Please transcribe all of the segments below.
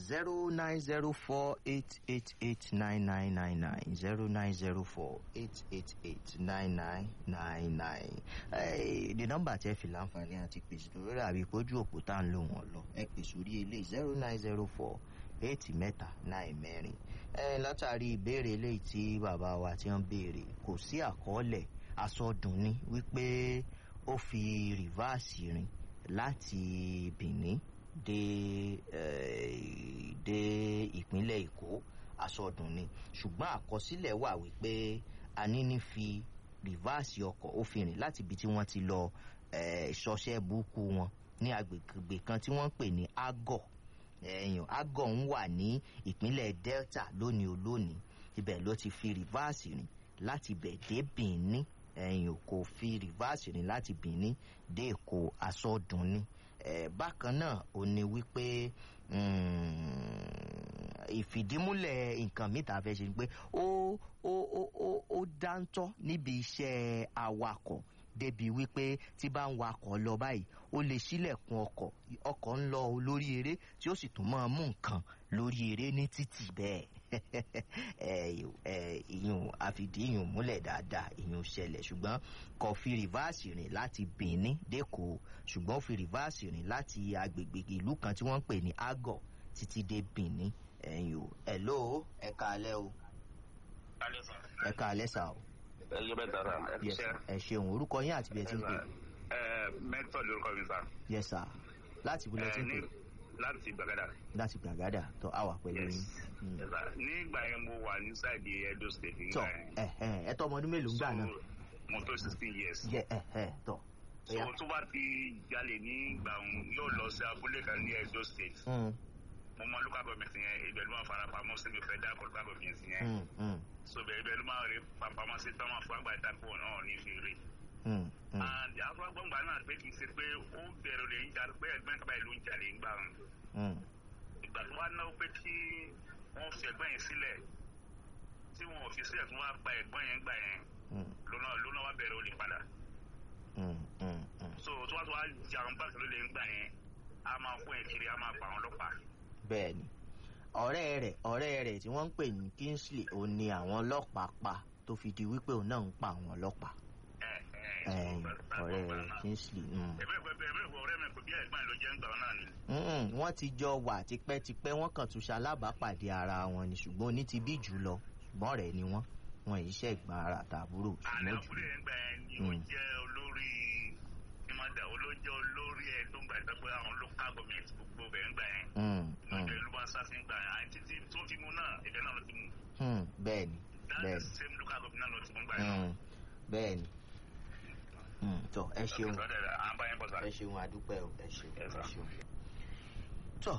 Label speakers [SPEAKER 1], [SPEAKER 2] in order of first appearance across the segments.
[SPEAKER 1] zero nine zero four eight eight eight nine nine nine nine zero nine zero four eight eight eight nine nine nine nine. the number tẹ́ fi láǹfààní àti pèsè lórí àbí ìpójú òpó tá à ń lò wọ́n lọ ẹ pè sórí eléyìí zero nine zero four eight mẹ́ta nine mẹ́rin. látàrí ìbéèrè eléyìí tí bàbá wa ti ń béèrè kò sí àkọọ́lẹ̀ asọdùn ni wípé ó fi rìvásì rìn láti benin dé dé ìpínlẹ̀ èkó asọdùn ni ṣùgbọ́n àkọsílẹ̀ wà wípé anini fi rìvásì ọkọ̀ ó fi rìn láti ibi tí wọ́n ti lọ ṣọṣẹ́ burúkú wọn ní agbègbè kan tí wọ́n ń pè ní agọ̀ ẹ̀yàn agọ̀ ń wà ní ìpínlẹ̀ delta lónìí olónìí ibẹ̀ ló ti fi rìvásì rìn láti bẹ̀ dé benin ẹ̀yìn kò fi rìvásì rìn láti benin dé èkó asọ́dún ni bákan náà ò ní wípé ìfìdímúlẹ̀ nǹkan mìta fẹ́ ṣe ni pé ó ó ó ó ó dáńtọ́ níbi iṣẹ́ awakọ̀ débi wípé tí bá ń wakọ̀ lọ báyìí ó lè sílẹ̀kùn ọkọ̀ ọkọ̀ ń lọ lórí eré tí ó sì tún máa mú nǹkan lórí eré ní títì bẹ́ẹ̀ ìyún àfìdí ìyún múlẹ̀ dáadáa ìyún ṣẹlẹ̀ ṣùgbọ́n kò fi rìvásì rìn láti benin dẹ́kọ̀ ṣùgbọ́n fi rìvásì rìn láti agbègbè ìlú kan tí wọ́n ń pè ní agọ̀ títí dé benin ẹ̀yìn o ẹ̀ ló ẹ̀ka alẹ́ o ẹ̀ka alẹ́ sà o
[SPEAKER 2] ẹyẹ bẹ tara ẹ fi ṣe.
[SPEAKER 1] ẹ ṣeun orúkọ yín àti bẹẹ tí ń pè.
[SPEAKER 2] ẹ mẹtọ lórúkọ mi sa.
[SPEAKER 1] yes sir láti ibùdó tí ń pè.
[SPEAKER 2] láti gbàgádà.
[SPEAKER 1] láti gbàgádà tó a wà pẹ̀lú yín.
[SPEAKER 2] nígbà yẹn mo wà ní sáìdì edo state
[SPEAKER 1] tọ
[SPEAKER 2] nígbà yẹn.
[SPEAKER 1] ẹ ẹ ẹ tọ ọmọ ọdún mélòó ń gbà náà.
[SPEAKER 2] mo tó sixteen years.
[SPEAKER 1] yẹ ẹ ẹ tọ.
[SPEAKER 2] so tó bá ti jalè ní ìgbà òun yóò lọ sí abúlé kan ní edo state. mo mọ local government yẹn ibẹ̀ ló máa fara pamọ́ sí mi fẹ́ dá local government yẹn so bẹẹ bẹẹ ló máa rí pàpàmọ́ sí tọ́mọ̀ fún àgbà ìtàkùn náà ní fèrè. and afọgbọngbà náà pé kì í ṣe pé ó bẹ̀rẹ̀ lè ń jà pé ẹgbẹ́ kaba ìlú ń jalè ń gbà wọn. ìgbà tó wá náwó pé kí wọ́n fi ẹ̀gbọ́n yẹn sílẹ̀ tí wọn ò fi sílẹ̀ tí wọ́n á pa ẹ̀gbọ́n yẹn gbà yẹn lónà lónà wá bẹ̀rẹ̀ olè padà. so tó wá tó wá jà wọn bá kìlọ̀ lè ń gbà yẹn a máa kó ẹ̀ kiri a máa pa àwọn ọlọ́pàá.
[SPEAKER 1] bẹẹni ọ̀rẹ́ rẹ̀ ọ̀rẹ́ rẹ̀ tí wọ́n ń pè ní kingsley òun ni àwọn ọlọ́pàá pa tó fi di wípé òun náà ń pa àwọn ọlọ́pàá. ọ̀rẹ́ rẹ̀ kingsley. wọ́n ti jọ wà tipẹ́tipẹ́ wọ́n kàn tún ṣalábàápàdé ara wọn ni ṣùgbọ́n oní ti bí jù lọ ṣùgbọ́n ọ̀rẹ́ ni wọ́n wọn yìí ṣe ìgbà ara tàbúrò
[SPEAKER 2] ṣùgbọ́n jù. àlẹ́ ọ̀gbìn ẹ̀ ń gbà ẹ̀ ni ó jẹ́ olórí ìmọ̀dà olójó olórí ẹ̀ tó ń gbà pé àwọn local government gbogbo bẹ̀ ń gbà yẹn lọ́jọ́ ìlú wa sáfì ń gbà yẹn àti títí tó fi mu náà ibẹ̀ náà ló ti mu.
[SPEAKER 1] bẹẹni bẹẹni
[SPEAKER 2] that same local government náà ló ti mú gbà yẹn.
[SPEAKER 1] bẹẹni tọ ẹ ṣeun
[SPEAKER 2] ẹ
[SPEAKER 1] ẹ ṣeun àdúpẹ́ o ẹ ṣeun ẹ ṣeun. tọ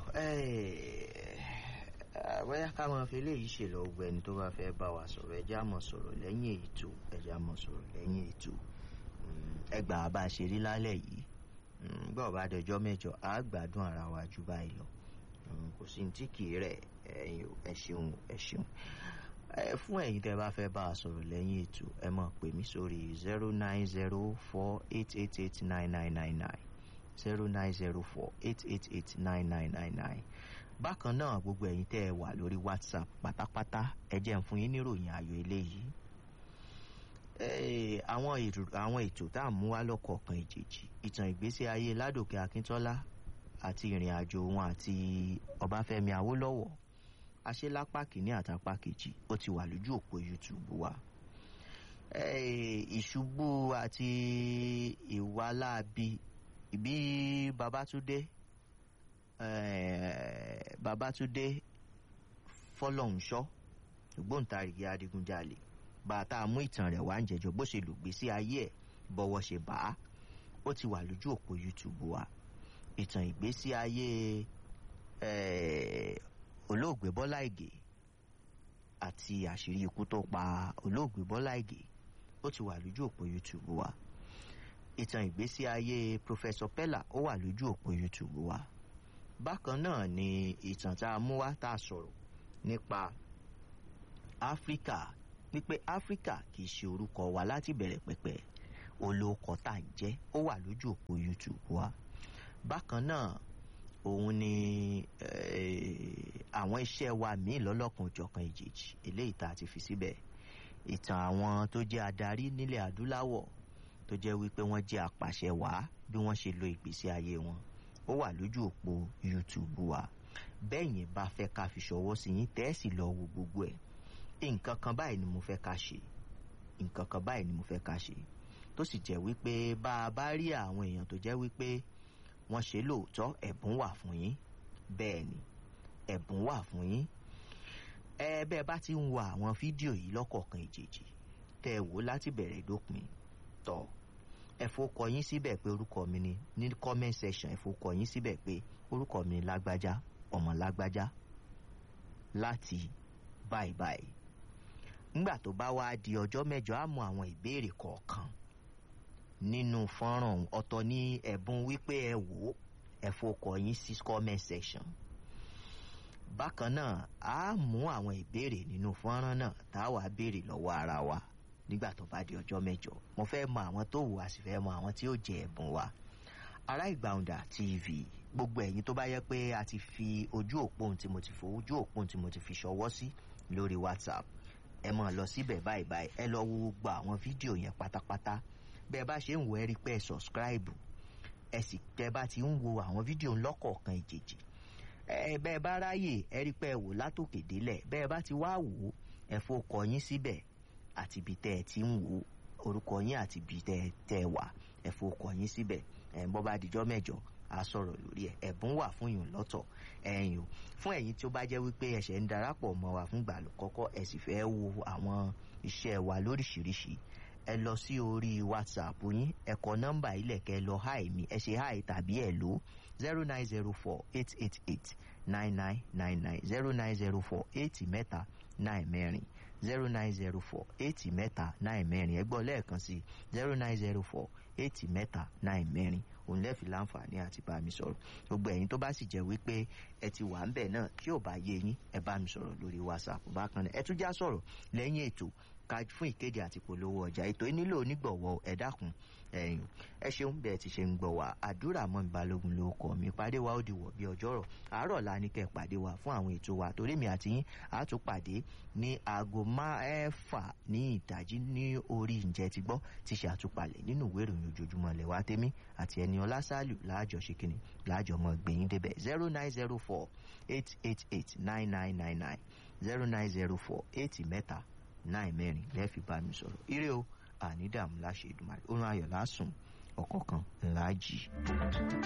[SPEAKER 1] bóyá ká máa fi eléyìí ṣe lọ gbẹ ẹni tó bá fẹ́ bá wa sọ̀rọ̀ ẹjẹ́ àmọ̀ sọ̀rọ̀ lẹ́yìn ètò ẹjẹ́ àmọ̀ sọ̀rọ̀ lẹ́yìn ètò ẹgbàá bá a ṣe rí lálẹ́ yìí gbọ́ bá dọjọ́ mẹ́jọ á gbádùn ara wa ju báyìí lọ kò sí tí kì í rẹ̀ ẹ ṣeun ẹ ṣeun fún ẹ̀yin tẹ́ bá fẹ́ bá a sọ̀rọ̀ lẹ́yìn ètò ẹ mọ̀ pè mí sórí zero nine zero four eight eight eight nine nine nine nine zero nine zero four eight eight eight nine nine nine nine bákan náà gbogbo ẹ̀yin tẹ́ ẹ wà lórí whatsapp pátápátá ẹ jẹ́ ń fún yín níròyìn ayọ̀ eléyìí àwọn ètò tá à ń mú wá lọ́kọ̀ọ̀kan ìjèjì ìtàn ìgbésí ayé ládòkè akíntọ́lá àti ìrìn àjò wọn àti ọbáfẹ́mi awólọ́wọ̀ aṣelápá kìíní àtàpá kejì ó ti wà lójú òpó youtube wa ìṣubú àti ìwà láabi bí babatunde babatunde fọlọ́hunṣọ́ ògbóǹtarìgì adigunjalè bàtà mú ìtàn rẹ̀ wá ń jẹjọ bó ṣe lò gbé sí ayé ẹ̀ bọ́wọ́ ṣe bá a ó ti wà lójú òpó youtube wa ìtàn ìgbésí ayé olóògbé bọ́lá ìgè àti àṣírí ikú tó pa olóògbé bọ́lá ìgè ó ti wà lójú òpó youtube wa ìtàn ìgbésí ayé professor pella ó wà lójú òpó youtube wa bákan náà ni ìtàn tá a mú wá tá a sọ̀rọ̀ nípa áfíríkà wípé áfíríkà kì í ṣe orúkọ wa láti bẹ̀rẹ̀ pẹ̀pẹ̀ olóòkọ tá à ń jẹ́ ó wà lójú òpó youtube wa bákan náà òun ni àwọn iṣẹ́ wa míì lọ́lọ́kan òjọ̀kan ìjèjì eléyìí tá a ti fi síbẹ̀ ìtàn àwọn tó jẹ́ adarí nílẹ̀ adúláwọ̀ tó jẹ́ wípé wọ́n jẹ́ apàṣẹ wàá bí wọ́n ṣe lo ìgbésí ayé wọn ó wà lójú òpó youtube wa bẹ́ẹ̀yìn bá fẹ́ ká fi ṣọwọ́ sí yín tẹ́ẹ̀sì lọ wo gbogbo ẹ̀ nǹkan kan báyìí ni mo fẹ́ ká ṣe nǹkan kan báyìí ni mo fẹ́ ká ṣe tó sì jẹ́ wípé bá a bá rí àwọn èèyàn tó jẹ́ wípé wọ́n ṣe lóòótọ́ ẹ̀bùn wà fún yín bẹ́ẹ̀ ni ẹ̀bùn wà fún yín ẹ bẹ́ẹ̀ bá ti ń wo àwọn fídíò yìí lọ́kọ̀ọ̀kan ìjèjì tẹ́ ẹ wò láti bẹ̀rẹ̀ dópin tọ̀ ẹ fọkọ yín síbẹ̀ pé orúkọ mi ni ní comment section ẹ fọkọ yín síbẹ̀ pé orúkọ mi ni lágbájá ọmọ lágbájá láti báyìí báyìí nígbà tó bá wá di ọjọ́ mẹ́jọ á mú àwọn ìbéèrè kọ̀ọ̀kan nínú fọ́nrán ọ̀tọ̀ ní ẹ̀bùn wípé ẹ wò ó ẹ fọkọ yín sí comment section bákan náà á mú àwọn ìbéèrè nínú fọ́nrán náà tá a wàá béèrè lọ́wọ́ ara wa nígbà tó bá di ọjọ́ mẹ́jọ mo fẹ́ mọ àwọn tó wù á sì fẹ́ mọ àwọn tí ó jẹ ẹ̀bùn wa ará ìgbàunda tv gbogbo ẹ̀yin tó bá yẹ pé a ti fi ojú òpó tí mo ti fi ojú òpó tí mo ti fi ṣọwọ́ sí lórí whatsapp ẹ mọ̀ lọ síbẹ̀ báyìí báyìí ẹ lọ wo gbogbo àwọn fídíò yẹn pátápátá bẹ́ẹ̀ bá ṣe ń wo ẹ rí pé ẹ subscribe ẹ sì tẹ́ bá ti ń wo àwọn fídíò lọ́kọ̀ọ̀kan ìjèjì ẹ bẹ́ẹ̀ bá ráyè ẹ rí pé ẹ wò látòkè délẹ̀ bẹ́ẹ̀ bá ti wá wò ó ẹ fọkọ yín síbẹ̀ àti ibi tẹ́ ẹ ti ń wò orúkọ yín àti ibi tẹ́ ẹ wà ẹ fọkọ yín síbẹ̀ ẹ bọ́ bá dijọ́ mẹ́jọ a sọ̀rọ̀ lórí ẹ̀ ẹ̀bùn wà fún yín lọ́tọ̀ ẹ̀yìn o fún ẹ̀yin tí ó bá jẹ́ wípé ẹ̀ṣẹ̀ ń darapọ̀ mọ́ wa fún gbà kọ́kọ́ ẹ̀ sì fẹ́ wo àwọn iṣẹ́ wa lóríṣiríṣi ẹ lọ sí orí whatsapp yín ẹ kọ nọ́mbà ilẹ̀ kẹ lọ háì mi ẹ ṣe háì tàbí ẹ lò zero nine zero four eight eight eight nine nine nine nine zero nine zero four eight mẹ́ta nine mẹ́rin zero nine zero four eight mẹ́ta nine mẹ́rin ẹ gbọ́ lẹ́ẹ̀kan sí zero nine zero four eight mẹ́ta nine mẹ́rin òun lẹ́ẹ̀fì láǹfààní àti bá mi sọ̀rọ̀ gbogbo ẹ̀yin tó bá sì jẹ́ wípé ẹ ti wà ń bẹ̀ náà tí ò bá yé yín ẹ bá mi sọ̀rọ̀ lórí whatsapp bákan náà ẹ tún já sọ̀rọ̀ lẹ́yìn ètò ká fún ìkéde àti polówó ọjà ètò yìí nílò onígbọ̀wọ́ ẹ dákun ẹ̀yìn ẹ ṣeun bẹ́ẹ̀ ti ṣe ń gbọ̀ wá àdúrà mọ́ mi balógun ló kọ́ mi pàdé wa ó di wọ̀ bí ọjọ́rọ̀ àárọ̀ la ní kẹ́ pàdé wa fún àwọn ètò wa torí mi àti yín á tún pàdé ní aago mẹ́fà ní ìdájí ní orí ǹjẹ́ ti gbọ́ ti ṣe àtúpalẹ̀ nínú ìwé ìròyìn ojoojúmọ́ lẹ̀ wá tẹ́mí àti ẹni ọlá sálù láàjọ ṣe kínní láàjọ mọ́ gbẹ̀yìn débẹ̀ zero nine zero four eight eight eight nine nine nine nine zero nine zero four eight mẹ́ta náà mẹ́rin lẹ́ẹ̀fi bá mi sọ̀rọ̀ ire o àní dààmú láṣẹ ìdùmarè orun ayọ̀ lásùn ọ̀kọ̀ọ̀kan ńlá jì.